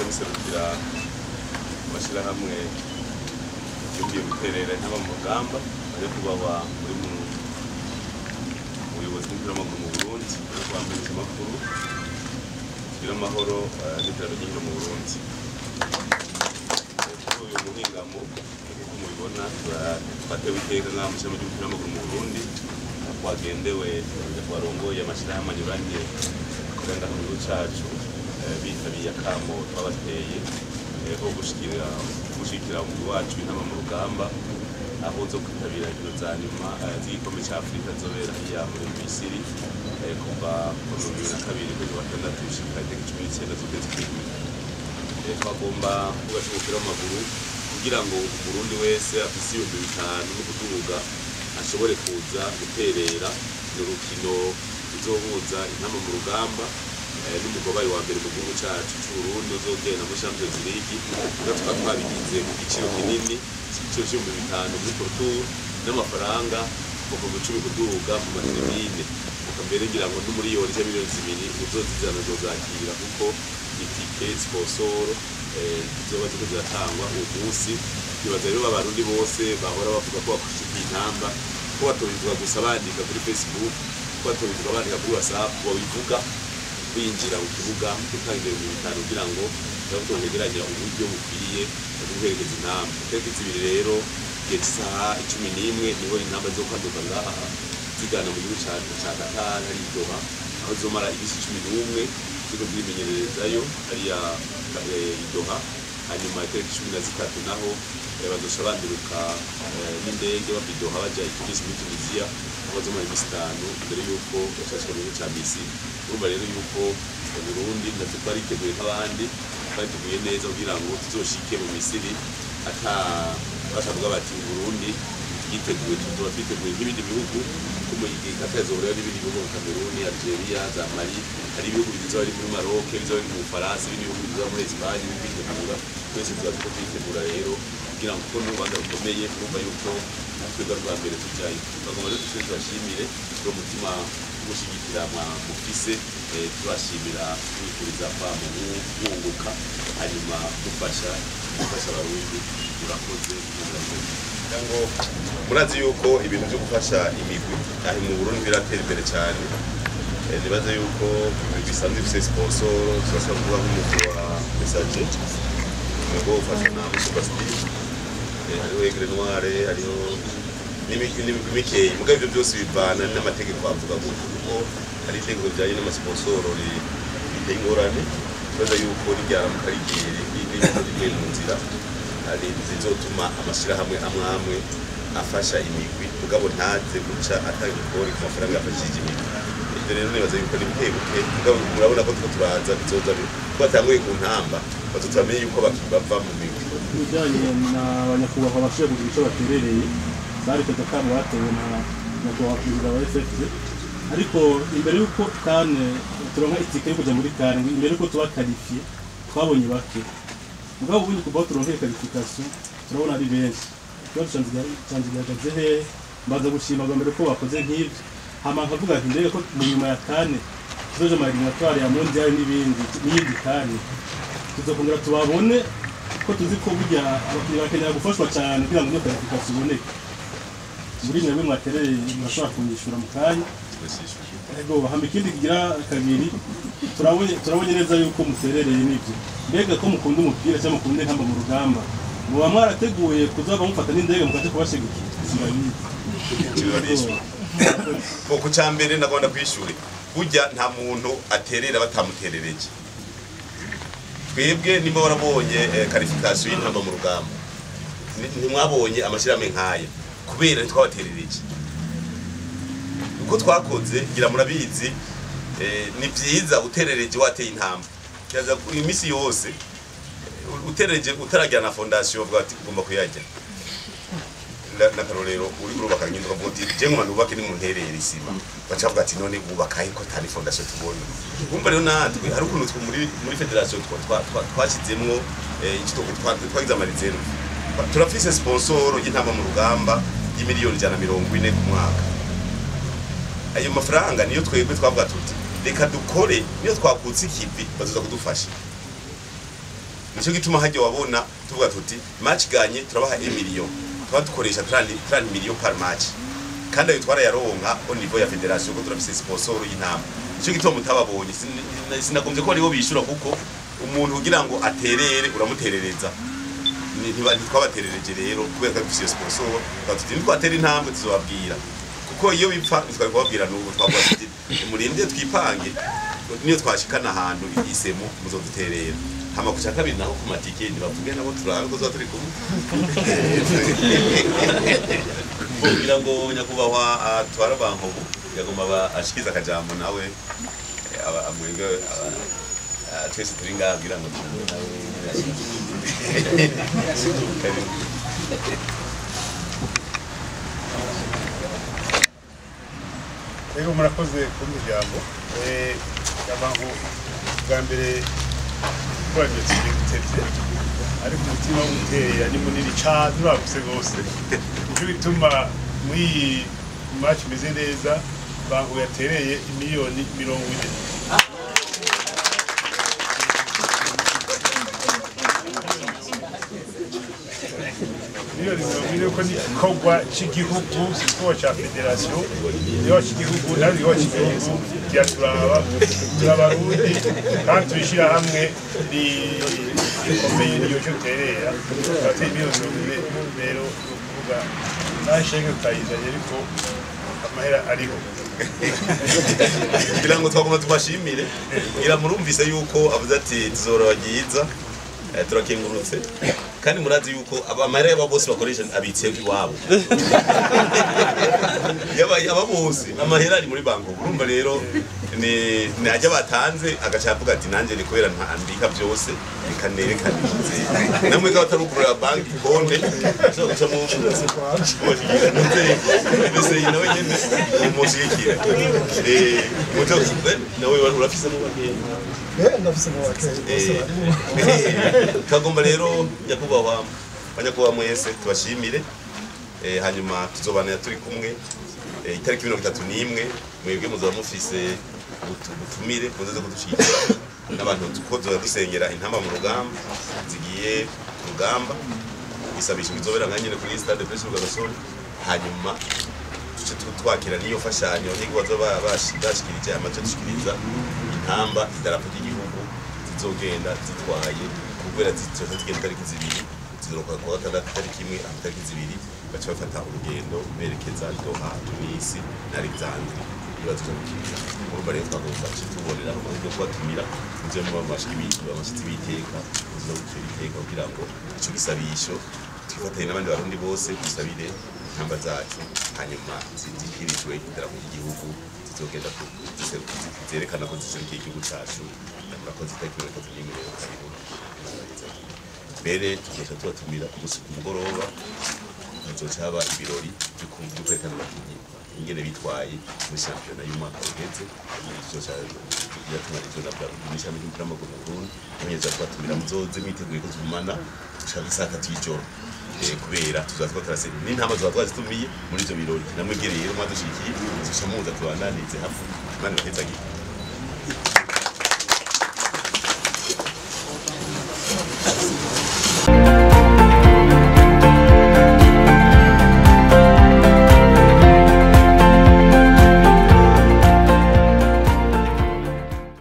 biserukira amashyirahamwe yumviye guterera intaba mu rugamba bari kubahwa muri mu ubuyobozi bw'umupira w'amaguru mu burundi no kwambariza amakuru kugira amahoro eh, n'iterambere ry'inkino mu burundi Eh, kuri uyu muhingamo nk'uko mubibona tura- twatewe iteka nk'aho mu ishami ry'umupira w'amaguru mu burundi aho twagendewe barongoye amashyirahamwe anyuranye akorera mu gihugu cacu eh, bitabiye akamo twabateye eh, ko gushikira gushikira umugwi wacu intama mu rugamba aho zo kwitabira inkino za nyuma eh, z'igikombe ca afurika zobera hariya muri misiri eh, kuva ku bihumbi bibiri na kabiri kwezi kwa gatandatu gushika itariki cumi n'icenda z'ukwezi kw'indwi Eh, twagomba kubaka umupira w'amaguru kugira ngo umurundi wese afise ibihumbi bitanu no kuduga ashobore kuza guterera ni urukino ruzohuza intama mu rugamba eh, n'umugobayi wa mbere mu gihugu cacu c'uburundi uzogenda muri champions league no tukaba twabigize ku giciro kinini igiciro c'ibihumbi bitanu muri portour n'amafaranga kuva mu cumi kuduga mu matribine mbere ngira ngo n'umuriyoni cyangwa miliyoni zibiri uzozizana zozakira kuko itike sponsor eh, zizoba ziriko ziratangwa uwo munsi nibaza rero abarundi bose bahora bavuga ko bakushikiye intamba ko batobivuga gusa bandika kuri facebook ko batobivuga bandika kuri whatsapp babivuga binjira mu kibuga gutanga ibihumbi bitanu kugira ngo turabe twegeranya uburyo bukwiye bwo guherekeza intamba itariki zibiri rero igihe cy'isaha icumi n'imwe niho intamba zo kwaduka ngaha zigana mu gihugu ca ca Qatar hari Doha aho zomara ibisi cumi n'umwe ziriko zirimenyererezayo hariya eh, i Doha hanyuma itariki cumi na zitatu naho eh, bazoca banduruka eh, n'indege bava i Doha baja i Tunis muri Tunisia aho bazomara imisi itanu mbere yuko bashashika mu gihugu ca Misiri urumva rero yuko mu Burundi natwe twariteguye nk'abandi twariteguye neza kugira ngo tuzoshike mu Misiri ata bashavuga bati Burundi yiteguye tuzoba twiteguye nk'ibindi bihugu ko mu gihe katazohurira n'ibindi bihugu nka Cameroon, Algeria, za Mali hari ibihugu bizoba biri muri Maroc bizoba biri mu Bufaransa ibindi bihugu bizoba muri Espagne bibitegura twese tuba turiko twitegura rero kugira ngo kuko n'urubanza rukomeye urumva yuko twebwe rwa mbere tujayo bagomba rero twese tubashimire uwo mutima gushigikira mufise eh, tubashimira twifuriza kwa mu mwunguka hanyuma dufasha gufasha abarundi turakoze murakoze ngo murazi yuko ibintu byo gufasha imigwi aho mu Burundi biratera imbere cyane Eh, nibaza yuko imigwi isanzwe ifise sponsor turashobora kuvuga nk'umugwi wa message umugwi wo gufasha na Superstyle Eh, hariho Aigle Noire hariho n'imigwi n'imigwi mikeyi mugabo ibyo byose bivana n'amategeko avuga gutyo kuko hari itegeko rijyanye n'amasponsoro ri- riteye ingorane nibaza yuko ryaramuka rigiye rigiye mu nzira hari zizotuma amashyirahamwe amwe amwe afasha imigwi mugabo ntaze guca atanga ikori ku mafaranga yafashije imigwi ibyo rero nibaza yuko ni buke buke mugabo murabona ko two turaza bizoza bi- ko batanguye ku ntamba bazotamenye yuko baki- bava mu migwi ibijyanye na banyakubahwa bashoboye kugira icyo baterereye bari perezida kabo batewe na nyakubahwa perezida wa fpr ariko imbere y'uko kane turonka itike yo kujya muri kane imbere y'uko tuba karifiye twabonye bake mugabo ubundi kuva aho turonkeye karifikasiyo turabona ari benshi ikibazo cyanjye gihagaze hehe mbaza gushima bwa mbere ko bakoze nk'ibyo hama nkavuga ati mbega ko mu nyuma ya kane tuzoje mariginatwari ya mondial n'ibindi n'iyindi kane tuzokongera tubabone ko tuzi ko burya abakinnyi bakenera gufashwa cyane kugira ngo iyo karifikasiyo iboneke muri mwebwe mwatereye murashobora kunyishyura mu kanya ego hama ikindi kigira kabiri turabonye turabonye neza yuko muterereye n'ibyo mbega ko mukunda umupira cyangwa mukunda intamba mu rugamba muba mwarateguye kuzaba mufata n'indege mukaje kubashigikira Kirorishwa. Ko ku cya mbere ndagomba kwishyure burya nta muntu aterera batamuterereje twebwe nimba warabonye eh, karifikasiyo y'intamba mu rugamba ni- ntimwabonye amashyirahamwe nk'aya kubera ntitwabaterereje uko twakoze ngira murabizi eh, ni byiza uterereje wateye intamba kiraza ku- iminsi yose eh, uterereje utaragira na fondasiyo uvuga ati ugomba kuyajya Na- n'akarorero uri urubaka nyine ukavuga uti je nkuma nubake nimunterera isima baca bavuga ati none wubaka he ko tani fondation tubona kumva rero natwe hari ukuntu twe muri muri federation twa- twa- twa- twashyizemwo eh, icyo twa- twagize amarizero turafise sponsor y'intama mu rugamba y'imiliyoni ijana na mirongo ine ku mwaka ayo mafaranga niyo twebwe twavuga tuti reka dukore niyo twakutse ikivi bazoza kudufasha nicyo gituma hajya wabona tuvuga tuti match ganye turabaha 1 million tuba dukoresha 30 30 million par match kandi ayo twarayaronka au niveau ya federation ko turafise sponsor y'intama nicyo gituma mutababonye Sin- sinagombye ko aribo bishura kuko umuntu kugira ngo aterere uramuterereza Ni- ntiba- ntitwabaterereje rero kubera ko dufise iyo sponsor tuba tuti nitwatera intambwe tuzobabwira kuko iyo bipfa ntitwari kubabwira n'ubu twavuga tuti murinde twipange niyo twashikana ahantu isemo muzoduterera hama ku cya kabiri naho ku matike ntibavuge nabo turabe ko tuba turi kumwe kugira ngo nyakubahwa atwara bankobu yagomba aba ashikiza akajambo nawe eh, aba- amwebwe aba- ah, twese turi ngaha kugira ngo tumwe nawe rero murakoze ku muryango abantu bwa mbere gukoranya gitevye ariko umutima wo gutera ni munini cane uraguse rwose nicyo bituma muri iyi match imeze neza bangu yatereye imiliyoni mirongo ine miliyoni mirongo ine ko ni igikorwa cy'igihugu si igikorwa cya federasiyo igikorwa cy'igihugu ntabwo igikorwa cy'igihugu kiraturaba turabarundi kandi tubishyira hamwe ri- rikomeye niyo cyo terera turatera miliyoni mirongo ine rero ni ukuvuga nta shenge tutayizanye ariko amahera ariho kugira ngo twagomba tubashimire ngira murumvise yuko avuze ati tuzorora ryiza eh, turakengurutse kandi murazi yuko aba- amahera y'aba bose bakoresha abitse iwabo yaba yaba bose amahera ari muri banki urumva rero ni ni ajya batanze agaca avuga ati nanjye ni kubera nta- mbika byose reka nerekane nze namwe ko batarugurira banki konte ashobora guca mu mushyigikira mbese nawe nyine umushyigikira eh muto nawe urafise mu bagenda kagomba rero nyakubahwa banyakubahwa mwese tubashimire Eh, hanyuma tuzobanira turi kumwe Eh, itariki mirongo itatu n'imwe mwebwe muzaba mufise ubutu- ubutumire muzaze kudushyigikira n'abantu ko tuza dusengera intamba mu rugamba zigiye ku rugamba isabisho bizobera nka nyine kuri stade Prince Rwagasore hanyuma tuce tu- twakira n'iyo mfashanyo n'iyo bazoba bashi- bashikirije amace dushikiriza intamba idarapo ry'igihugu zizogenda zitwaye kubera zizoza zigenda itariki zibiri zizoka ku wa gatandatu itariki imwe aho itariki zibiri baca bafata urugendo berekeza Doha Tunisi na Alexandre ibibazo byo gukina urumva rero twagomba guca tubonera amaze yo kubatumira muze muba mashiki bitu amashitsi biteka muze no gukira iteka kugira ngo ico gisabisho twifatanye n'abandi barundi bose dusabire intamba zacu hanyuma zikirijwe idarapo ry'igihugu zizogenda ku- ziseru- zerekana ko ziserukiye igihugu cacu murakoze itariki mirongo itatu n'imwe rero karibu mbere tuzoca tubatumira ku musi ku mugoroba hazoca haba ibirori byo ku- byo kwerekana abakinyi ingene bitwaye muri shampiyona y'umwaka uheze tuzoca yatumarijwe na bwa n'ishami ry'umupira w'amaguru mu Burundi abanyeza kubatumira muzoze mwiteguye ko tugumana gushaka isaa tatu y'ijoro Eh, kubera tuzoba turiko turase n'intama zoba twazitumiye muri ivyo birori namwe rero mwadushikiye tuzoca muza tubananize hamwe imana ibahezagire